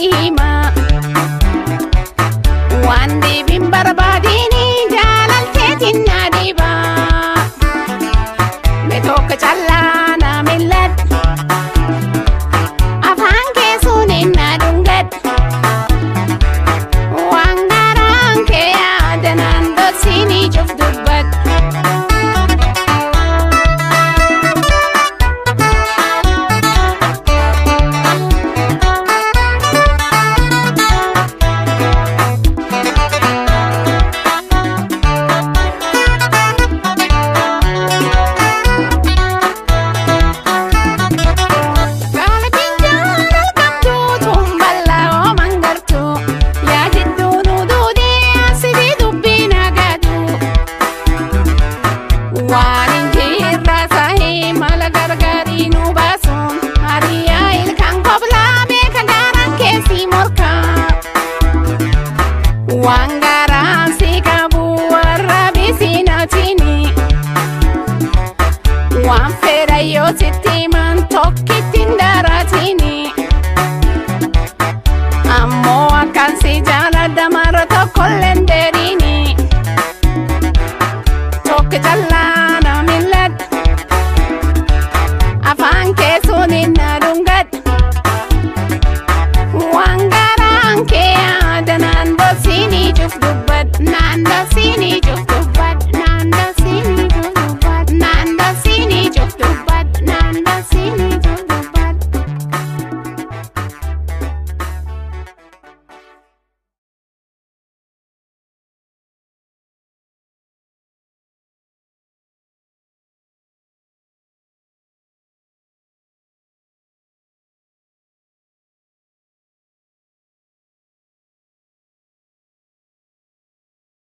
si hima waan deebiin barbaadini jaalalteetiin na dhiba me tokko callaa na milladhu afaan keessuun na dhungadhu waan garaan kee yaada naan dhoksinii cuf dubbadhu. Gaalatiin jaalal qabdu tumballaa ooman gartu yaa jidduu nu duudee asii dubbii nagadu waan hin jirre sahii mala gargaarii nu baasuun hariyaa ilkaan koblaa beeka gaaraan keessi morkaa waan gaaraan si qabu warra bisinatini. waan fedha yoo sitti himan tokkittiin daratini ammoo akkan si jaaladha mara tokkolleen deerini tokko calla